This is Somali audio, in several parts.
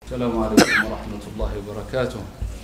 السلام عليكم ورحمة الله وبركاته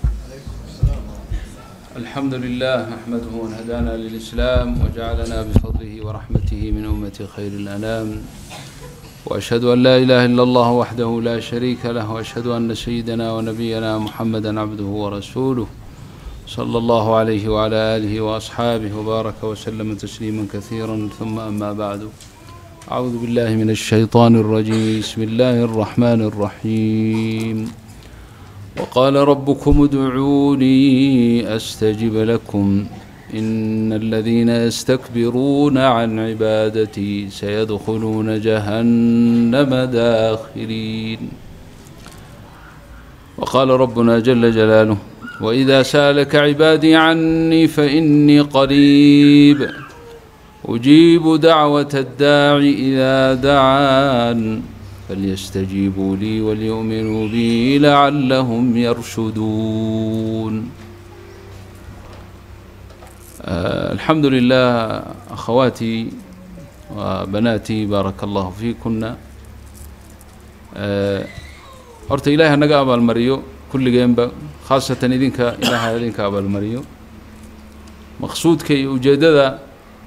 الحمد لله نحمده أن هدانا للإسلام وجعلنا بفضله ورحمته من أمة خير الأنام وأشهد أن لا إله إلا الله وحده لا شريك له وأشهد أن سيدنا ونبينا محمدا عبده ورسوله صلى الله عليه وعلى آله وأصحابه وبارك وسلم تسليما كثيرا ثم أما بعد أعوذ بالله من الشيطان الرجيم بسم الله الرحمن الرحيم وقال ربكم ادعوني أستجب لكم إن الذين يستكبرون عن عبادتي سيدخلون جهنم داخرين وقال ربنا جل جلاله وإذا سألك عبادي عني فإني قريب أجيب دعوة الداع إذا دعان فليستجيبوا لي وليؤمنوا بي لعلهم يرشدون آه الحمد لله أخواتي وبناتي بارك الله فيكن آه horta ilaahay hanaga abaalmariyo kulligeenba khaasatan idinka ilaahay idinka abaalmariyo maqsuudka iyo ujeeddada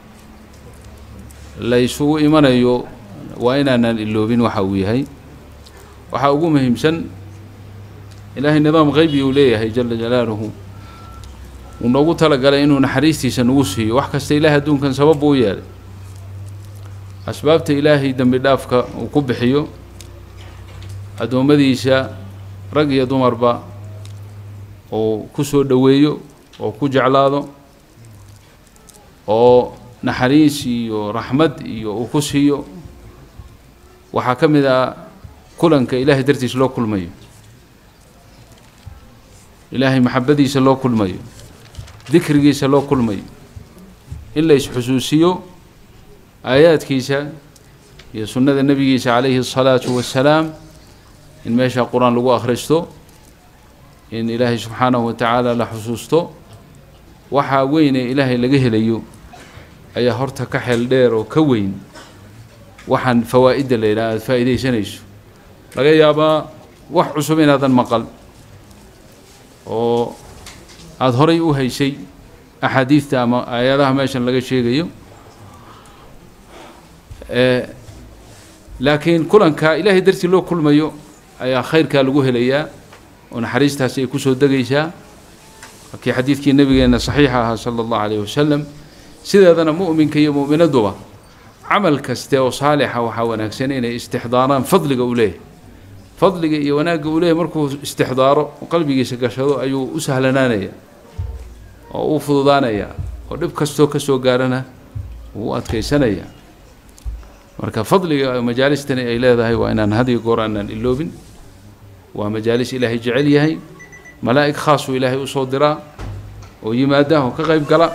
la isugu imanayo waa inaanaan iloobin waxa uu yahay waxaa ugu muhiimsan ilaahay nidaam qeybi uu leeyahay jala jalaaluhu uu noogu talagalay inuu naxariistiisa nagu siiyo wax kasta ilaahay adduunkan sabab uu yeelay asbaabta ilaahay dembi dhaafka uu ku bixiyo addoommadiisa rag iyo dumarba uu ku soo dhoweeyo oo ku jeclaado oo naxariis iyo raxmad iyo uu ku siiyo waxaa ka mid ah kulanka ilaahay dartiis loo kulmayo ilaahay maxabadiisa loo kulmayo dikrigiisa loo kulmayo in la isxusuusiyo aayaadkiisa iyo sunnada nebigiisa calayhi الsalaatu wassalaam in meesha qur-aan lagu akhristo in ilaahay subxaanahu wa tacaala la xusuusto waxaa weyn ee ilaahay laga helayo ayaa horta ka xeel dheer oo ka weyn waxaan fawaa'idda la yidhaha aada faa'iidaysanayso laga yaabaa wax cusub inaadan maqal oo aada horay u haysay axaadiidta ama aayadaha meeshan laga sheegayo laakiin kulanka ilaahay dartii loo kulmayo ayaa khayrkaa lagu helayaa oo naxariistaasi ay kusoo degaysaa kii xadiidkii nabigeena saxiixa ahaa sala allahu alayh wasalam sideedana mu'minka iyo mu'minaduba camal kaste oo saalixa waxaa wanaagsan inay istixdaaraan fadliga uu leeyahay fadliga iyo wanaagga uu leeyahay markuu istixdaaro oo qalbigiisa gashado ayuu u sahlanaanaya oo u fududaanaya oo dhib kastoo ka soo gaarana wuu u adkaysanaya marka fadliga majaalistani ay leedahay waa inaan had iyo goor aanaan iloobin waa majaalis ilaahay jecel yahay malaa'ig khaasuu ilaahay usoo diraa oo yimaada oo ka qayb gala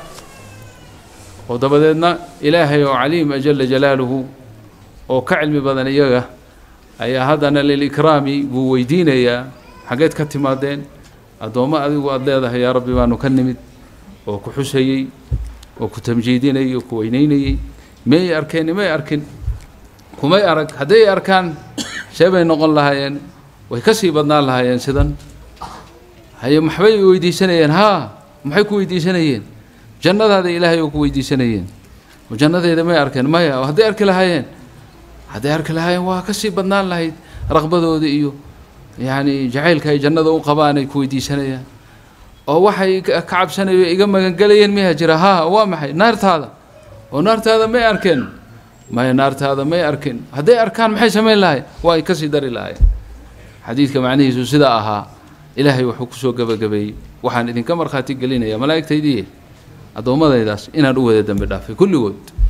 oo dabadeedna ilaahay oo caliima jala jalaaluhu oo ka cilmi badan iyaga ayaa haddana lilikraami buu weydiinayaa xaggeed ka timaadeen addoommo adigu aada leedahay yaa rabbi baanu ka nimid oo ku xusayey oo ku tamjiidinayay oo ku weyneynayey miyay arkeen imay arkin kumay arag hadday arkaan see bay noqon lahaayeen way ka sii badnaan lahaayeen sidan haye maxbay weydiisanayeen haa maxay ku weydiisanayeen jannadaada ilaahay oo ku weydiisanayeen oo jannadeeda may arkeen maya hadday arki lahaayeen hadday arki lahaayeen waa ka sii badnaan lahayd raqbadooda iyo yacni jacaylka ay jannada u qabaan ay ku weydiisanayaan oo waxay ka cabsanayo iga magangelayeen miyaa jira haa waa maxay naartaada oo naartaada may arkeen maya naartaada may arkin hadday arkaan maxay samayn lahayn waa ay kasii dari lahayen xadiidka macnihiisu sidaa ahaa ilaahay wuxuu kusoo gebagabeeyey waxaan idinka markhaati gelinayaa malaa'igtaydiiye addoommadaydaas inaan u wada dembi dhaafay kulligood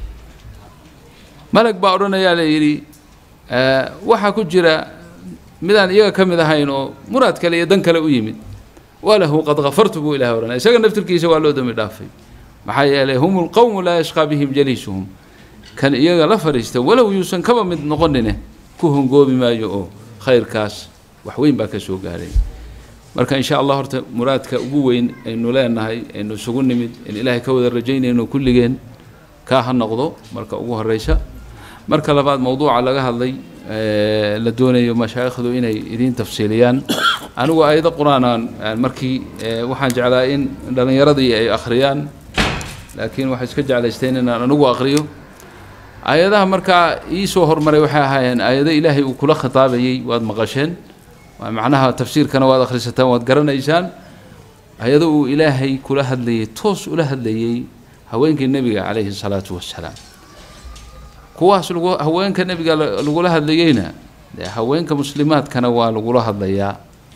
malag baa odhanayaa la yidhi waxaa ku jira midaan iyaga ka mid ahayn oo muraad kale iyo dan kale u yimid walahu qad kafartu buu ilahay odhanaya isaga naftirkiisa waa loo dembi dhaafay maxaa yeelay hum lqowmu laa yashqaa bihim jaliisuhum kan iyaga la fadhiista walow yuusan kaba mid noqonine ku hongoobi maayo oo khayrkaas wax weyn baa ka soo gaaray marka in sha allah horta muraadka ugu weyn aynu leenahay aynu isugu nimid in ilaahay ka wada rajaynayno kulligeen kaa ha noqdo marka ugu horeysa marka labaad mowduuca laga hadlay la doonayo mashaayikhdu inay idiin tafsiiliyaan anigu aayado qur-aanaan markii waxaan jeclaa in dhallinyaradii ay akhriyaan laakiin waxay iska jeclaysteen inaan anigu aqriyo aayadaha markaa ii soo hormaray waxay ahaayeen aayado ilaahay uu kula khitaabayey waad maqasheen waa macnaha tafsiirkana waad akhrisataan waad garanaysaan ayado uu ilaahay kula hadlayey toos ula hadlayey haweenkii nebiga calayhi salaatu wassalaam kuwaas lagu haweenka nebiga lagula hadlayeyna dee haweenka muslimaadkana waa lagula hadlayaa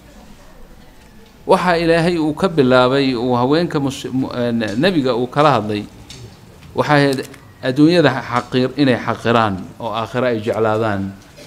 waxaa ilaahay uu ka bilaabay uu haweenka mus nebiga uu kala hadlay waxay ahayd adduunyada xaqir inay xaqiraan oo aakhiro ay jeclaadaan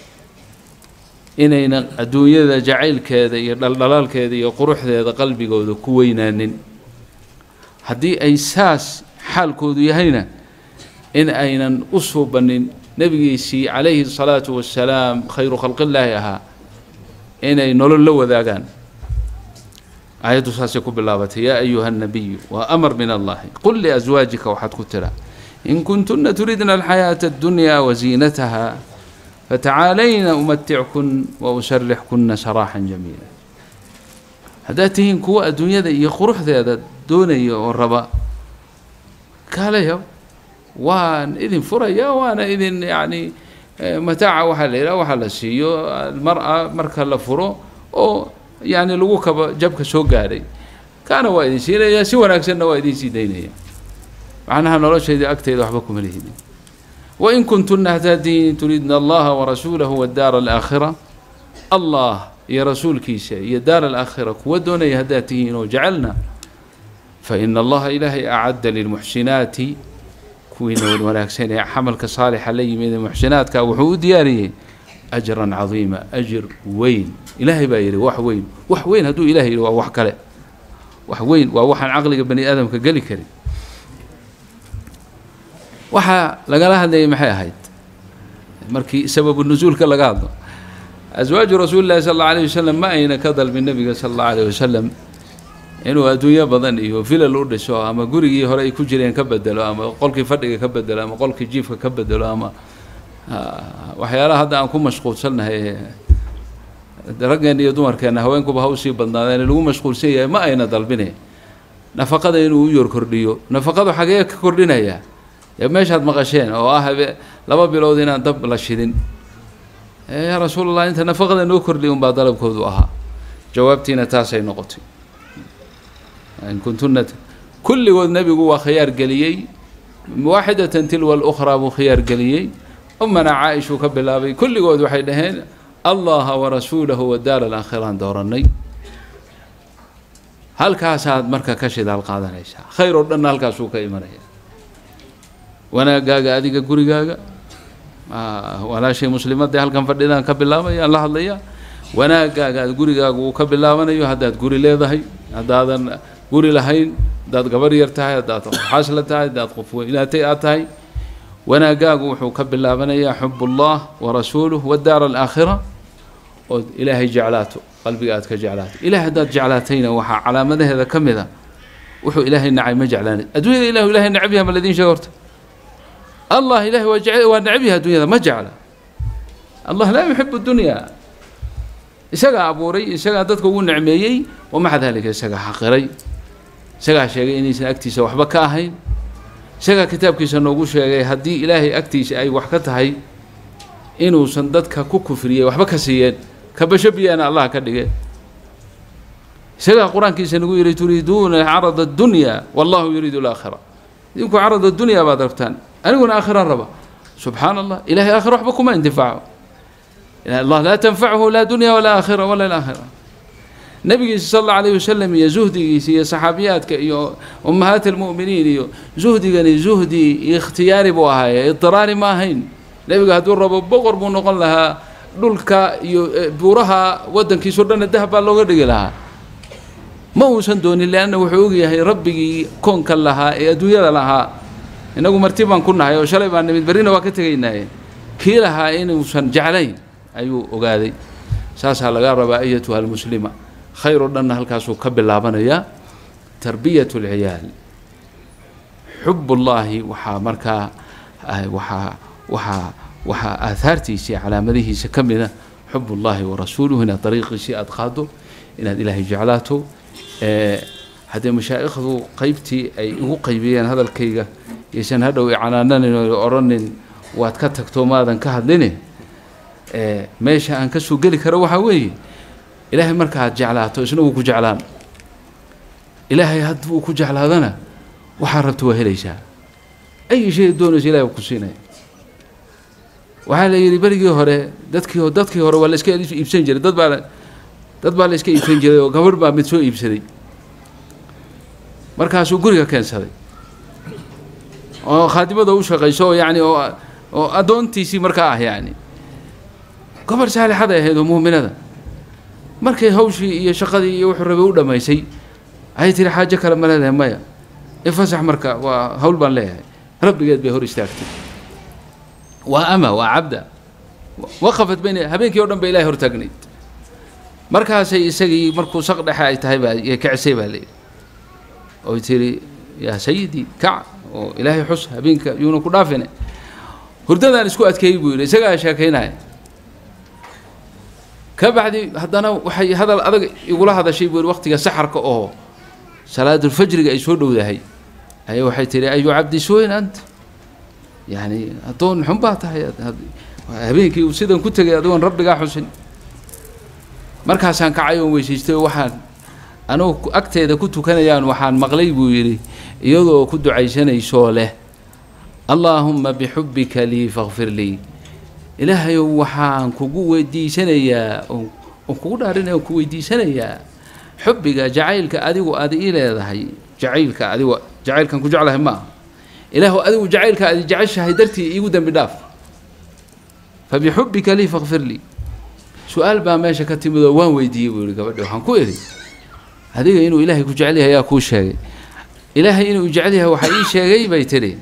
inayna adduunyada jacaylkeeda iyo dhaldhalaalkeeda iyo quruxdeeda qalbigooda ku weynaanin haddii ay saas xaalkoodu yahayna in aynan u suubanin nebigiisii calayhi salaatu wassalaam khayru khalqillaahi ahaa inay nolol la wadaagaan aayaddu saasay ku bilaabatay yaa ayuha nabiyu waa amar min allahi qul liaswaajika waxaad ku tiraa in kuntuna turidna alxayaata addunyaa wasiinataha fatacaalayna umatickun wa usarixkunna saraaxan jamiila haddaad tihiin kuwa adduunyada iyo quruxdeeda doonaya oo raba kaalayaw waan idin furaya waana idin yacni mataaca waxaa la yidhaha waxaa la siiyo almar-a marka la furo oo yacni lagu kaba jabka soo gaadhay kaana waa idin siinaya si wanaagsanna waa idin sii daynaya macnaha noloshayda agtayda waxba kuma lihidin wain kuntuna htaadiin turiidna allaha warasuulahu wadaara alaakhira allah iyo rasuulkiisa iyo daar alaakhira kuwa doonaya haddaad tihiin oo jecelna faina allaha ilaahay acadda lilmuxsinaati kuwiina wanaagsan ee xamalka saalixa la yimid ee muxsinaadka wuxuu u diyaariyey ajran cadiima ajir weyn ilaahay baa yidhi wax weyn wax weyn hadduu ilahay yidhi waa wax kale wax weyn waa waxaan caqliga bani aadamka geli karin waxaa lagala hadlayay maxay ahayd markii sababu nusuulka laga hadlo aswaaju rasuuli llahi sal alla alayh wasalam ma ayna ka dalbin nebiga sala allahu alayh wasalam inuu adduunyo badan iyo filal u dhiso ama gurigii hore ay ku jireen ka bedelo ama qolkii fadhiga ka bedelo ama qolkii jiifka ka bedelo ama waxyaalaha hadda aan ku mashquulsannahay raggeenna iyo dumarkeenna haweenkuba ha usii badnaadeen lagu mashquulsan yahay ma ayna dalbine nafaqada inuu u yor kordhiyo nafaqadu xagee ka kordhinaya dee meeshaad maqasheen oo ah habe laba bilood inaan dab la shidin yaa rasuulallah inta nafaqada noo kordhiy unbaa dalabkoodu ahaa jawaabtiina taasay noqotay in kuntuna kulligood nebigu waa khiyaar geliyey waaxidatan tilwa alukhraa buu khiyaar geliyey umana caa-ishuu ka bilaabay kulligood waxay dhaheen allaha warasuulahu wadaara alaakhiraan doorannay halkaasaad marka ka shidaal qaadanaysaa khayr oo dhanna halkaasuu ka imanaya wanaagaaga adiga gurigaaga walaashay muslimadee halkan fadhidaan ka bilaabayaan la hadlaya wanaagaaga aad gurigaaga uu ka bilaabanayo haddaad guri leedahay haddaadan guri lahayn haddaad gabar yar tahay haddaad xaasla tahay haddaad qof weynaatay aad tahay wanaagaagu wuxuu ka bilaabanayaa xub ullah warasuuluh wadaara alaakhira ood ilaahay jeclaato qalbiga aad ka jeclaato ilahay haddaad jeclaatayna waxaa calaamadaheeda ka mid a wuxuu ilaahay nacay ma jeclaanay adduunyada ilahu ilahay nacab yaha ma ladiin sheega horta allah ilahay waa jece waa necab yahay adduunyada ma jecla allah laa yuxibu dunya isagaa abuuray isagaa dadka ugu necmeeyey wamaca dalika isagaa xaqiray isagaa sheegay inaysan agtiisa waxba ka ahayn isagaa kitaabkiisa noogu sheegay haddii ilaahay agtiisa ay wax ka tahay inuusan dadka ku kufriyey waxba ka siiyeen kabasho biyaana allah ka dhige isagaa qur-aankiisa nagu yihi turiiduuna carada addunya wallahu yuriidu alaakhira idinku carad addunya baad rabtaan aniguna aakhiraan raba subxaana allah ilahay aakhira waxba kuma intifaaco allah laa tanfachu laa dunya walaa aakhira wala alaakhira nabigiisa sal alla alayh wasalam iyo zuhdigiisa iyo saxaabiyaadka iyo ummahaat almu'miniin iyo zuhdigani zuhdi ikhtiyaari buu ahaaye idiraari ma ahayn nebiga hadduu rabo boqor buu noqon lahaa dhulka iyo buuraha waddankiisao dhanna dahab baa looga dhigi lahaa ma uusan doonin leanna wuxuu ogyahay rabbigii koonka lahaa ee adduunyada lahaa inagu marti baan ku nahay oo shalay baan nimid berrina waa ka tegaynaaye kii lahaa inuusan jeclayn ayuu ogaaday saasaa laga rabaa ayatuha almuslima khayr oo dhanna halkaasuu ka bilaabanayaa tarbiyat اlciyaal xub ullaahi waxaa markaa waxaa waxaa waxaa aahaartiisa iyo calaamadihiisa ka mida xub ullahi wa rasuuluhu inaad dariiqiisii aada qaado inaad ilaahay jeclaato haddee mashaa'ikhdu qeybtii ay igu qaybiyeen hadalkayga yaysan hadhow icanaananin oo odhanin waad ka tagto maadan ka hadline meesha aan ka soo geli karo waxaa weeye ilaahay markaaad jeclaato isna wuu ku jeclaan ilaahay hadduu ku jeclaadana waxaa rabta waa helaysaa ay shay doonaysa ilahay ku siinaya waxaa la yidhi berigii hore dadkii dadkii hore waa la iska iibsan jiray dad baa dad baa la iska iibsan jiray oo gabadh baa mid soo iibsaday markaasuu guriga keensaday oo khaadimada u shaqayso oo yacni oo oo addoontiisii markaa ah yacni gobol saalixaday ahayd oo muuminada markay hawshii iyo shaqadii iyo wuxuu rabay u dhammaysay ayay tihi xaajo kale ma leedahay maya ifasax marka waa hawl baan leeyahay rabbigeed bay hor istaagtay waa ama waa cabda waqafat bayna habeenkii o dhan ba ilahay hortaagnayd markaasay isagii markuu saq dhexe ay tahay baa kacisay baa layidhi oy tiri yaa sayidii kac oo ilaahay xus habeenka yuuna ku dhaafine hurdadaan isku adkeeyey buu yidhi isagaa sheekaynaya ka bacdi haddana waxay hadal adag igula hadashay buu yidhi waqtiga saxarka oo salaadulfajriga ay soo dhowdahay ayaa waxay tihi ayu cabdi suweyn ant yacni addoon xun baa tahay habeenkii uu sidan ku tegay adigoon rabbigaa xusin markaasaan kacay oon weysaystay oo waxaan anugu agteeda ku tukanayaan waxaan maqlay buu yidhi iyadoo ku ducaysanaysoo leh allaahumma bixubbika lii fakfir lii ilaahayow waxaan kugu weydiisanayaa oon kugu dhaarinaya oon ku weydiisanayaa xubbiga jacaylka adigu aad ii leedahay jacaylka adigu jacaylkan ku jeclahay ma aha ilaahu adigu jacaylka aad jeceshahay dartii iigu dembi dhaaf fa bixubbika lii fakfir lii su-aal baa meesha ka timid oo waan weydiiyey buu yihi gabadhi waxaan ku idhi adiga inuu ilaahay ku jecel yahay ayaa kuu sheegay ilaahay inuu jecel yahay waxaa ii sheegay bay tidhi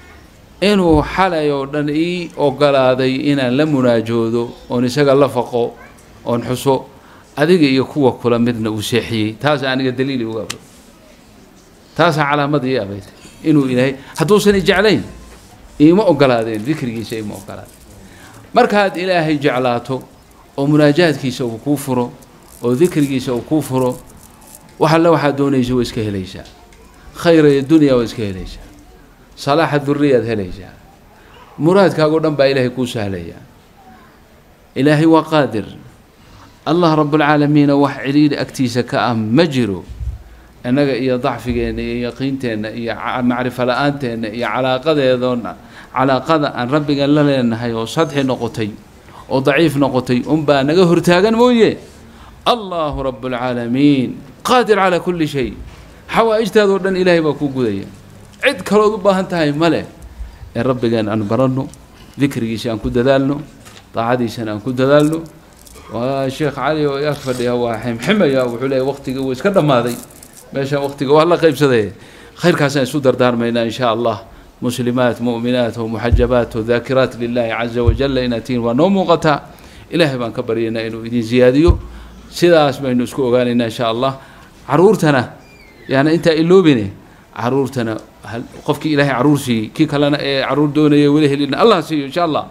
inuu xalay oo dhan ii ogolaaday inaan la munaajoodo oon isaga la faqo oon xuso adiga iyo kuwa kula midna uu seexiyey taasa aniga daliili uga abay taasaa calaamada ii abayt inuu ilaahay hadduusan i jeclayn iima ogolaadeen dikrigiisa iima ogolaadeen markaad ilaahay jeclaato oo munaajaadkiisa uu kuu furo oo dikrigiisa uu kuu furo wax alle waxaad doonaysa waa iska helaysaa khayra iyo dunya waa iska helaysaa salaaxa duriyaad helaysaa muraadkaagoo dhan baa ilaahay kuu sahlayaa ilaahay waa qaadir allah rabbulcaalamiina wax ciliili agtiisa ka ah ma jiro innaga iyo dacfigeenna iyo yaqiinteenna iyo macrifo la-aanteena iyo calaaqadeedoon calaaqada aan rabbigan la leenahay oo sadxi noqotay oo daciif noqotay unbaa naga hortaagan mooye allahu rabbulcaalamiin qaadir calaa kulli shay xawaa'ijtaadoo dhan ilaahay baa kuu gudaya cid kalood u baahan tahay male ee rabbigeen aan baranno dikrigiisa aan ku dadaalno daacadiisana aan ku dadaalno waa sheekh cali oo ag fadhiya waa ximximaya wuxuu leeyahy waqtigii wuu iska dhammaaday meeshaan waqtiga waa la qaybsaday khayrkaasaan isu dardaarmaynaa in shaa allah muslimaat mu'minaat oo muxajabaat oo daakiraat lilaahi caza wajalla inaad tihiin waa noo muuqataa ilaahay baan ka baryaynaa inuu idin ziyaadiyo sidaas baynu isku ogaanaynaa in shaa allah caruurtana yaani intaa iloobine caruurtana qofkii ilaahay caruur siiyey kii kalena ee caruur doonaya weli helina allah siiyo insha allah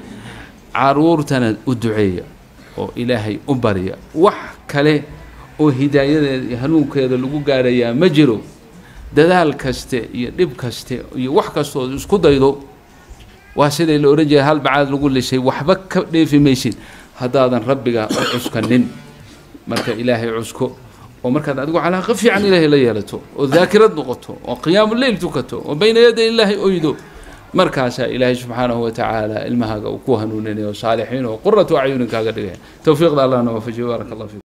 caruurtana u duceeya oo ilaahay u barya wax kale oo hidaayadeeda iyo hanuunkeeda lagu gaarayaa ma jiro dadaal kaste iyo dhib kaste iyo wax kastood isku daydo waa siday la odhan jiray hal bacaad lagu lisay waxba ka dheefi maysid haddaadan rabbiga u cuskanin marka ilaahay cusko oo markaad adigu calaaqa fiican ilaahay la yeelato oo daakirad noqoto oo qiyaamu leyl tukato oo bayna yaday ilaahay oydo markaasaa ilaahay subxaanahu watacaala ilmahaaga uu ku hanuuninayo saalixiin oo quratu acyunin kaaga dhigaya towfiiqda allahna waafajiyo baaraka allah fiikum